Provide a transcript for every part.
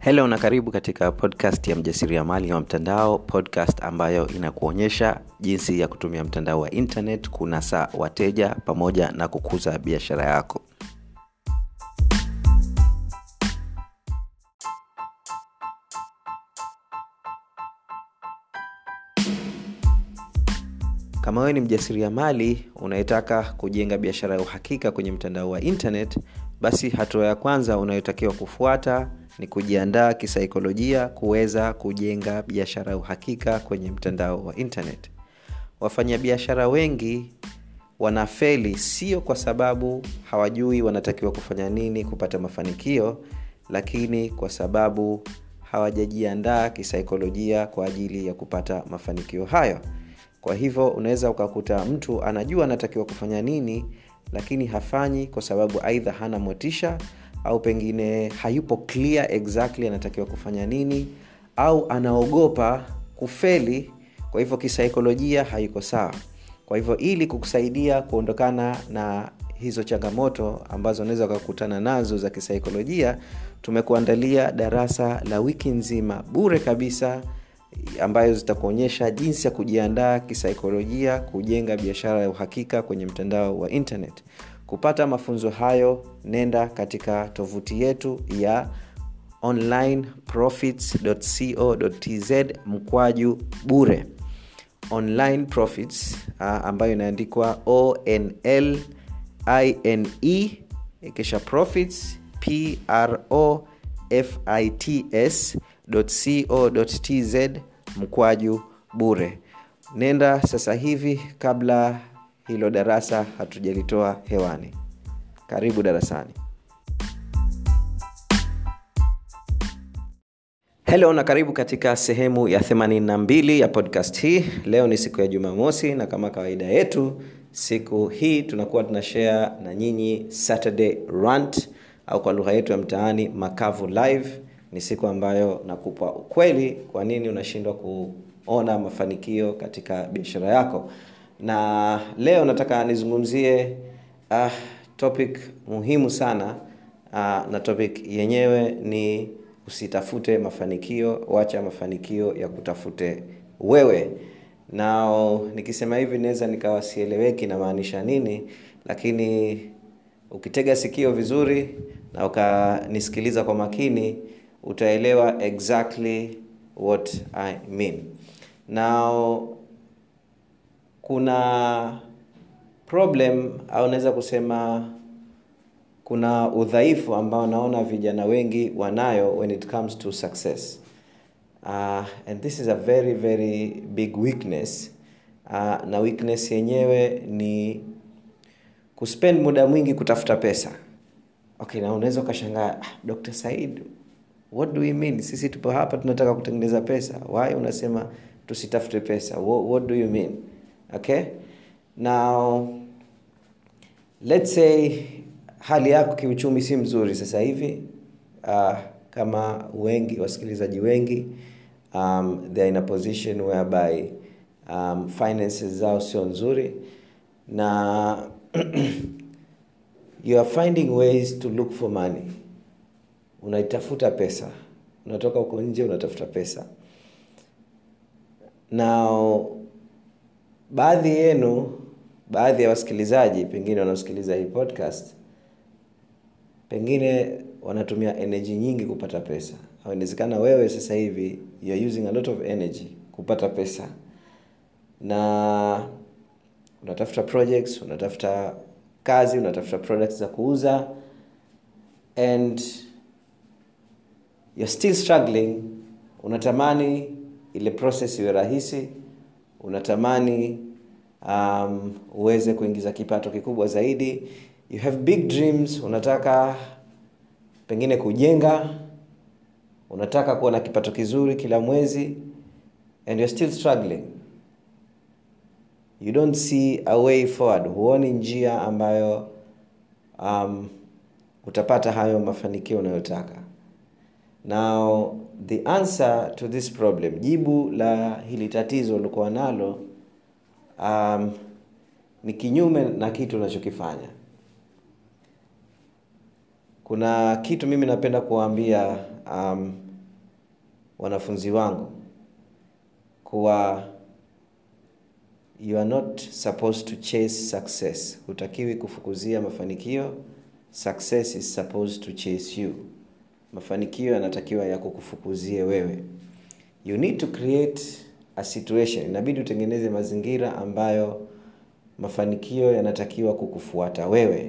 helo na karibu katika podcast ya mjasiriamali wa mtandao podcast ambayo inakuonyesha jinsi ya kutumia mtandao wa internet kunasa wateja pamoja na kukuza biashara yako kama wewe ni mjasiriamali unayetaka kujenga biashara ya uhakika kwenye mtandao wa internet basi hatua ya kwanza unayotakiwa kufuata ni kujiandaa kisaikolojia kuweza kujenga biashara ya uhakika kwenye mtandao wa internet wafanyabiashara wengi wanafeli sio kwa sababu hawajui wanatakiwa kufanya nini kupata mafanikio lakini kwa sababu hawajajiandaa kisaikolojia kwa ajili ya kupata mafanikio hayo kwa hivyo unaweza ukakuta mtu anajua anatakiwa kufanya nini lakini hafanyi kwa sababu aidha hana motisha au pengine hayupo clear exactly anatakiwa kufanya nini au anaogopa kufeli kwa hivyo kisaikolojia haiko sawa kwa hivyo ili kukusaidia kuondokana na hizo changamoto ambazo unaweza ukakutana nazo za kisaikolojia tumekuandalia darasa la wiki nzima bure kabisa ambayo zitakuonyesha jinsi ya kujiandaa kisaikolojia kujenga biashara ya uhakika kwenye mtandao wa internet kupata mafunzo hayo nenda katika tovuti yetu ya onlineprofits.co.tz mkwaju bure online profits uh, ambayo inaandikwa onl ine kisha profits pro fits co.tz mkwaju bure nenda sasa hivi kabla hilo darasa hatujalitoa hewani karibu darasani helo na karibu katika sehemu ya 82 ya podcast hii leo ni siku ya jumamosi na kama kawaida yetu siku hii tunakuwa tunashare na nyinyi saturday rant au kwa lugha yetu ya mtaani makavu live ni siku ambayo nakupa ukweli kwa nini unashindwa kuona mafanikio katika biashara yako na leo nataka nizungumzie uh, topic muhimu sana uh, na topic yenyewe ni usitafute mafanikio wacha mafanikio ya kutafute wewe na nikisema hivi naweza nikawa sieleweki namaanisha nini lakini ukitega sikio vizuri na ukanisikiliza kwa makini utaelewa exactly what i mean now kuna problem au naweza kusema kuna udhaifu ambao naona vijana wengi wanayo when it comes to success uh, and this is a very very big weakness uh, na weakness yenyewe ni kuspend muda mwingi kutafuta pesa okay na unaweza ukashangaa ah, dr said what do we mean sisi tupo hapa tunataka kutengeneza pesa why unasema tusitafute pesa what, what do you mean okay now let's say hali yako kiuchumi si mzuri sasa hivi uh, kama wengi wasikilizaji wengi um, they're in a position whereby um, finances zao sio nzuri na you are finding ways to look for money unaitafuta pesa unatoka huko nje unatafuta pesa na baadhi yenu baadhi ya wasikilizaji pengine wanaosikiliza hii podcast pengine wanatumia energy nyingi kupata pesa au inawezekana wewe sasa hivi you're using a lot of energy kupata pesa na unatafuta projects unatafuta kazi unatafuta products za kuuza and you're still struggling unatamani ile process iwe rahisi unatamani um, uweze kuingiza kipato kikubwa zaidi you have big dreams unataka pengine kujenga unataka kuwa na kipato kizuri kila mwezi and you're still struggling you don't see a way forward huoni njia ambayo um, utapata hayo mafanikio unayotaka now the answer to this problem jibu la hili tatizo ulikuwa nalo um, ni kinyume na kitu unachokifanya kuna kitu mimi napenda kuwaambia um, wanafunzi wangu kuwa you are not supposed to chase success hutakiwi kufukuzia mafanikio success is supposed to chase you mafanikio yanatakiwa ya kukufukuzie wewe you need to create a situation inabidi utengeneze mazingira ambayo mafanikio yanatakiwa kukufuata wewe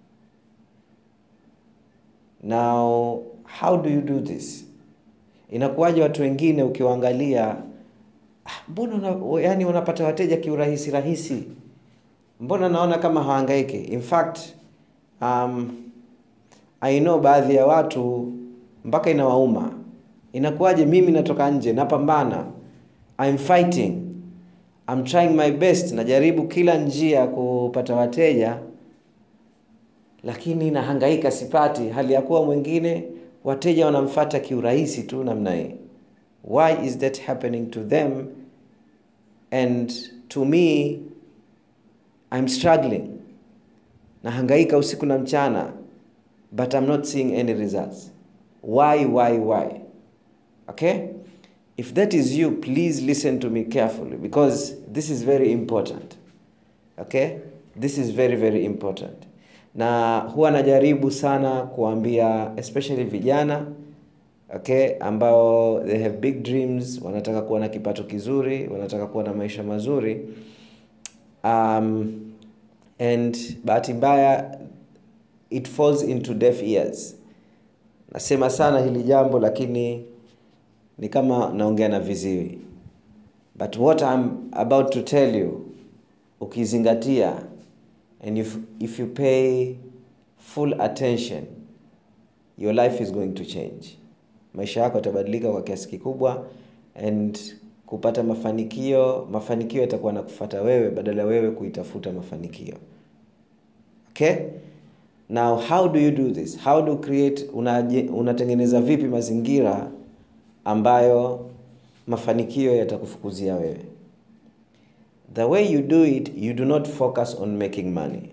now how do you do this inakuwaje watu wengine ukiwaangalia mbona una, yani unapata wateja kiurahisi rahisi mbona naona kama hawangaiki in fact um, i know baadhi ya watu mpaka inawauma inakuwaje mimi natoka nje napambana I'm fighting I'm trying my best najaribu kila njia kupata wateja lakini nahangaika sipati hali ya kuwa mwingine wateja wanamfata kiurahisi tu namna hii why is that happening to them and to me i'm struggling nahangaika usiku na mchana but i'm not seeing any results why why why okay if that is you please listen to me carefully because this is very important okay this is very very important na huwa najaribu sana kuambia especially vijana okay ambao they have big dreams wanataka kuwa na kipato kizuri wanataka kuwa na maisha mazuri um, and bahati mbaya it falls into deaf ears nasema sana hili jambo lakini ni kama naongea na viziwi but what I'm about to tell you ukizingatia and if, if you pay full attention your life is going to change maisha yako yatabadilika kwa kiasi kikubwa and kupata mafanikio mafanikio yatakuwa na kufata wewe badala ya wewe kuitafuta mafanikio okay now how do you do this how do you create unatengeneza una vipi mazingira ambayo mafanikio yatakufukuzia wewe the way you do it you do not focus on making money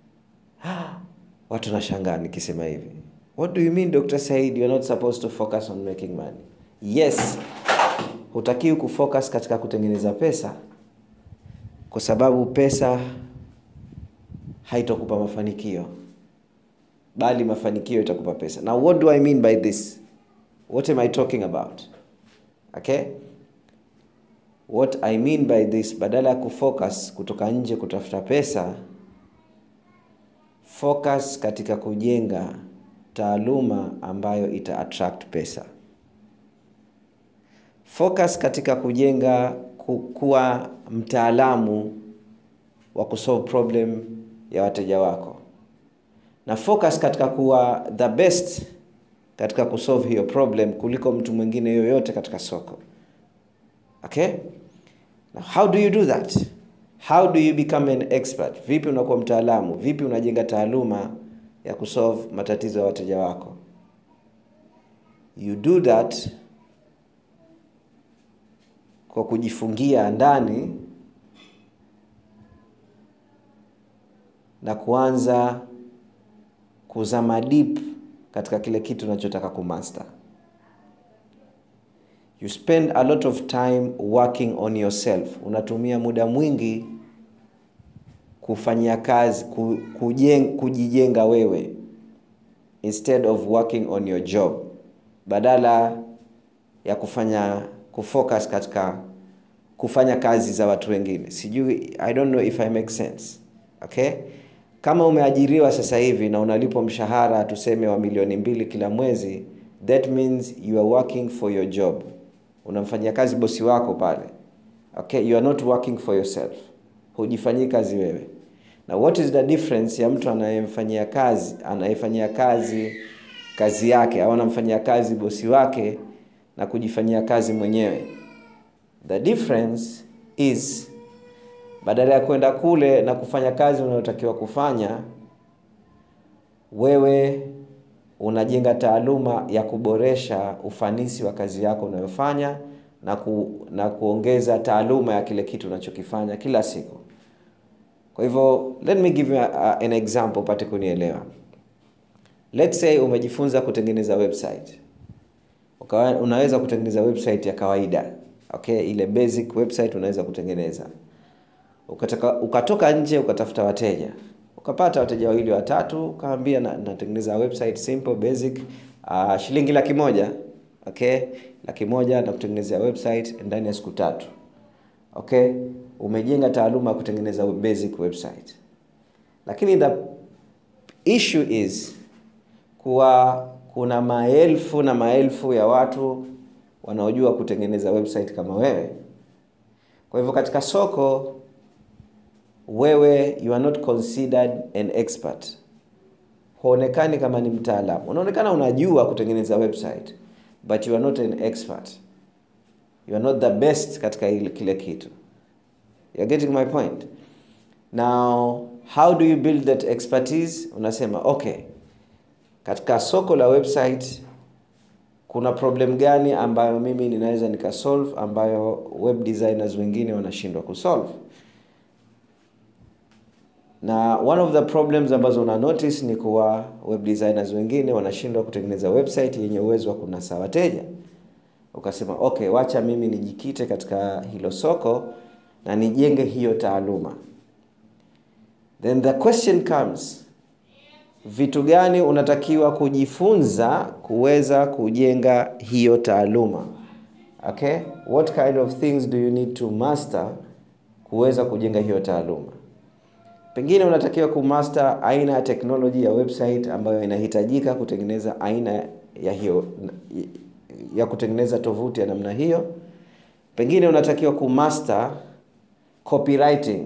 watu nashangaa nikisema hivi what do you mean dr said you're not supposed to focus on making money yes hutakiwi kufocus katika kutengeneza pesa kwa sababu pesa haitokupa mafanikio bali mafanikio itakupa pesa now what do i mean by this what am i talking about okay what i mean by this badala ya kufocus kutoka nje kutafuta pesa focus katika kujenga taaluma ambayo ita attract pesa focus katika kujenga ku, kuwa mtaalamu wa kusolve problem ya wateja wako na focus katika kuwa the best katika kusolve hiyo problem kuliko mtu mwingine yoyote katika soko okay Now, how do you do that how do you become an expert vipi unakuwa mtaalamu vipi unajenga taaluma ya kusolve matatizo ya wateja wako you do that kwa kujifungia ndani na kuanza kuzama deep katika kile kitu unachotaka kumaster you spend a lot of time working on yourself unatumia muda mwingi kufanyia kazi ku, kujeng, kujijenga wewe instead of working on your job badala ya kufanya kufocus katika kufanya kazi za watu wengine sijui i don't know if i make sense okay kama umeajiriwa sasa hivi na unalipwa mshahara tuseme wa milioni mbili kila mwezi that means you are working for your job unamfanyia kazi bosi wako pale okay you are not working for yourself hujifanyii kazi wewe na what is the difference ya mtu anayemfanyia kazi anayefanyia kazi kazi yake au anamfanyia kazi bosi wake na kujifanyia kazi mwenyewe the difference is badala ya kwenda kule na kufanya kazi unayotakiwa kufanya wewe unajenga taaluma ya kuboresha ufanisi wa kazi yako unayofanya na, ku, na kuongeza taaluma ya kile kitu unachokifanya kila siku kwa hivyo let me give you a, a, an example upate kunielewa let's say umejifunza kutengeneza website ukawa, unaweza kutengeneza website ya kawaida okay ile basic website unaweza kutengeneza ukataka, ukatoka nje ukatafuta wateja ukapata wateja wawili watatu ukaambia na, natengeneza website simple basic uh, shilingi laki moja okay laki moja na kutengenezea website ndani ya siku tatu okay umejenga taaluma ya kutengeneza basic website lakini the issue is kuwa kuna maelfu na maelfu ya watu wanaojua kutengeneza website kama wewe kwa hivyo katika soko wewe you are not considered an expert huonekani kama ni mtaalamu unaonekana unajua kutengeneza website but you are not an expert you are not the best katika ile kile kitu you're getting my point now how do you build that expertise unasema okay katika soko la website kuna problem gani ambayo mimi ninaweza nikasolve ambayo web designers wengine wanashindwa kusolve na one of the problems ambazo una notice ni kuwa web designers wengine wanashindwa kutengeneza website yenye uwezo wa kunasa wateja ukasema okay wacha mimi nijikite katika hilo soko na nijenge hiyo taaluma then the question comes vitu gani unatakiwa kujifunza kuweza kujenga hiyo taaluma okay what kind of things do you need to master kuweza kujenga hiyo taaluma pengine unatakiwa kumaster aina ya teknoloji ya website ambayo inahitajika kutengeneza aina ya hiyo ya kutengeneza tovuti ya namna hiyo pengine unatakiwa kumaster copywriting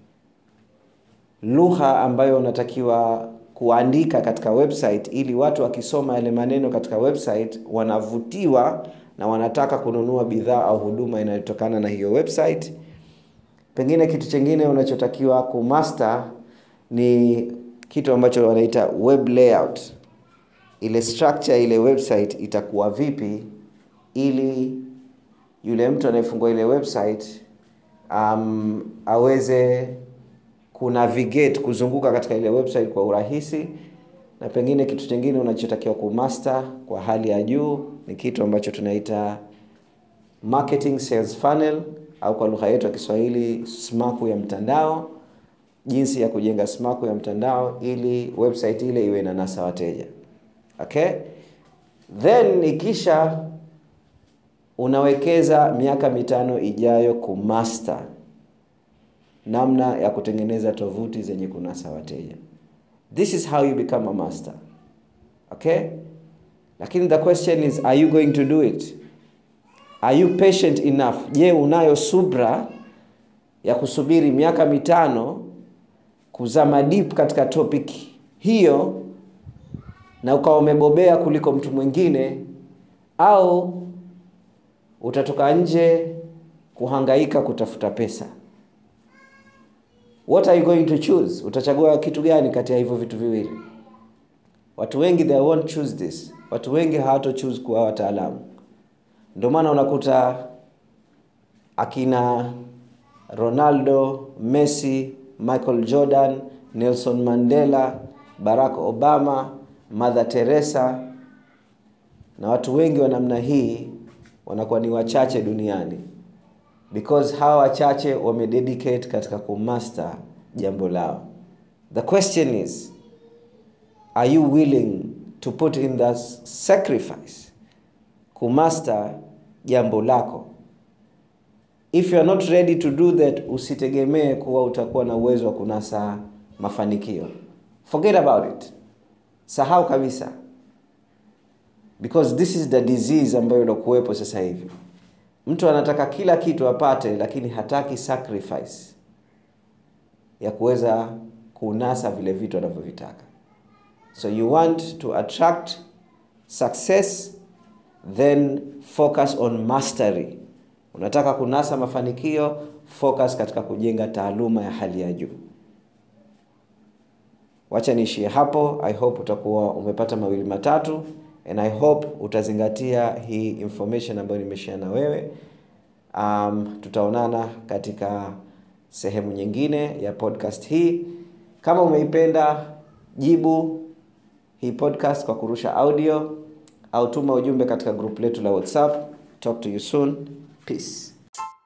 lugha ambayo unatakiwa kuandika katika website ili watu wakisoma yale maneno katika website wanavutiwa na wanataka kununua bidhaa au huduma inayotokana na hiyo website pengine kitu chingine unachotakiwa kumaster ni kitu ambacho wanaita web layout ile structure ile website itakuwa vipi ili yule mtu anayefungua ile website um, aweze kunavigate kuzunguka katika ile website kwa urahisi na pengine kitu chingine unachotakiwa kumaster kwa hali ya juu ni kitu ambacho tunaita marketing sales funnel au kwa lugha yetu ya kiswahili smaku ya mtandao jinsi ya kujenga smaku ya mtandao ili website ile iwe na nasa wateja okay then ikisha unawekeza miaka mitano ijayo kumaster namna ya kutengeneza tovuti zenye kunasa wateja this is how you become a master okay lakini the question is are you going to do it are you patient enough je unayo subra ya kusubiri miaka mitano kuzama deep katika topic hiyo na ukawa umebobea kuliko mtu mwingine au utatoka nje kuhangaika kutafuta pesa what are you going to choose utachagua kitu gani kati ya hivyo vitu viwili watu wengi they won't choose this watu wengi hawato choose kuwa wataalamu ndio maana unakuta akina ronaldo messi michael jordan nelson mandela barack obama mother teresa na watu wengi wa namna hii wanakuwa ni wachache duniani because hawa wachache wamededicate katika kumaster jambo lao the question is are you willing to put in the sacrifice kumaster jambo lako if you are not ready to do that usitegemee kuwa utakuwa na uwezo wa kunasa mafanikio forget about it sahau kabisa because this is the disease ambayo ilokuwepo sasa hivi mtu anataka kila kitu apate lakini hataki sacrifice ya kuweza kunasa vile vitu anavyovitaka so you want to attract success then focus on mastery unataka kunasa mafanikio focus katika kujenga taaluma ya hali ya juu wacha niishie hapo i hope utakuwa umepata mawili matatu and i hope utazingatia hii information ambayo nimeshare na wewe um, tutaonana katika sehemu nyingine ya podcast hii kama umeipenda jibu hii podcast kwa kurusha audio au tuma ujumbe katika grupu letu la whatsapp talk to you soon peace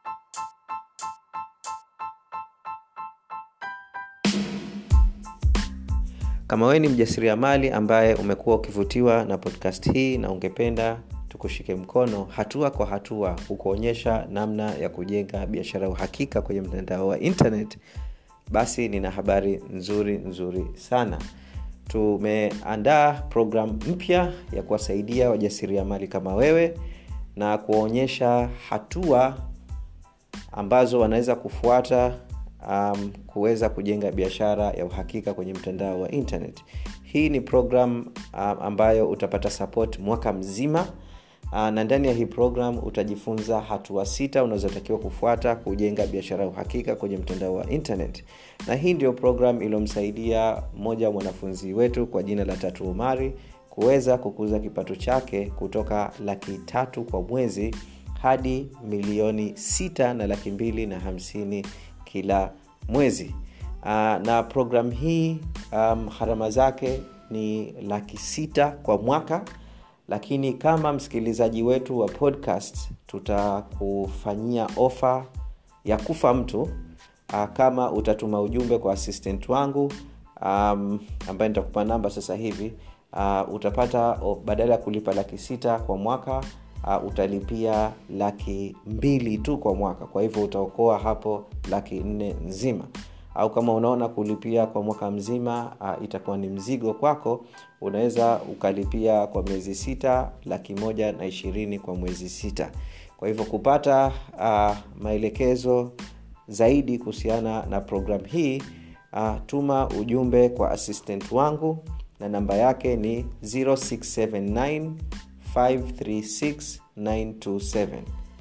kama wewe ni mjasiriamali ambaye umekuwa ukivutiwa na podcast hii na ungependa tukushike mkono hatua kwa hatua kukuonyesha namna ya kujenga biashara ya uhakika kwenye mtandao wa internet basi nina habari nzuri nzuri sana tumeandaa programu mpya ya kuwasaidia wajasiriamali kama wewe na kuwaonyesha hatua ambazo wanaweza kufuata um, kuweza kujenga biashara ya uhakika kwenye mtandao wa internet hii ni program um, ambayo utapata support mwaka mzima uh, na ndani ya hii program utajifunza hatua sita unazotakiwa kufuata kujenga biashara ya uhakika kwenye mtandao wa internet na hii ndio program iliyomsaidia mmoja wa mwanafunzi wetu kwa jina la tatu umari kuweza kukuza kipato chake kutoka laki tatu kwa mwezi hadi milioni sita na laki mbili na hamsini kila mwezi uh, na program hii um, gharama zake ni laki sita kwa mwaka lakini kama msikilizaji wetu wa podcast tutakufanyia ofa ya kufa mtu uh, kama utatuma ujumbe kwa assistant wangu um, ambaye nitakupa namba sasa hivi uh, utapata oh, badala ya kulipa laki sita kwa mwaka uh, utalipia laki mbili tu kwa mwaka kwa hivyo utaokoa hapo laki nne nzima au kama unaona kulipia kwa mwaka mzima uh, itakuwa ni mzigo kwako unaweza ukalipia kwa miezi sita laki moja na ishirini kwa mwezi sita kwa hivyo kupata uh, maelekezo zaidi kuhusiana na programu hii uh, tuma ujumbe kwa assistant wangu na namba yake ni 0679 536 927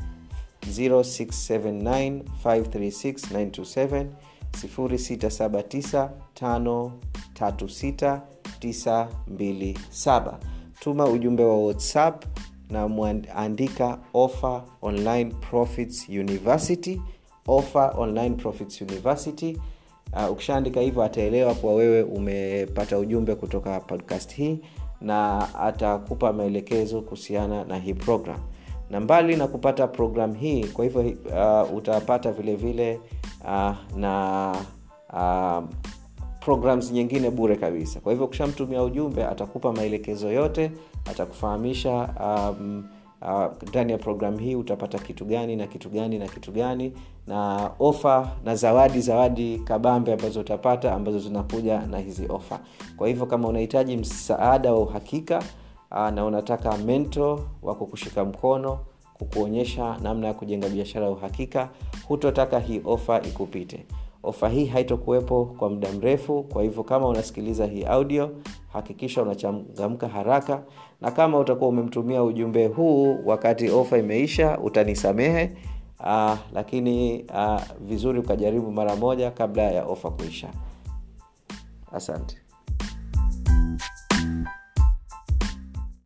0679 536 927 679 tuma ujumbe wa whatsapp na mwandika offer online profits university offer online profits university uh, ukishaandika hivyo ataelewa kuwa wewe umepata ujumbe kutoka podcast hii na atakupa maelekezo kuhusiana na hii program na mbali na kupata program hii kwa hivyo uh, utapata vile vile uh, na uh, programs nyingine bure kabisa kwa hivyo ukishamtumia ujumbe atakupa maelekezo yote atakufahamisha um, ndani uh, ya programu hii utapata kitu gani na kitu gani na kitu gani na ofa na zawadi zawadi kabambe ambazo utapata ambazo zinakuja na hizi ofa kwa hivyo kama unahitaji msaada wa uhakika uh, na unataka mento wa kukushika mkono kukuonyesha namna ya kujenga biashara ya uhakika hutotaka hii ofa ikupite ofa hii haitokuwepo kwa muda mrefu kwa hivyo kama unasikiliza hii audio hakikisha unachangamka haraka na kama utakuwa umemtumia ujumbe huu wakati ofa imeisha utanisamehe uh, lakini uh, vizuri ukajaribu mara moja kabla ya ofa kuisha asante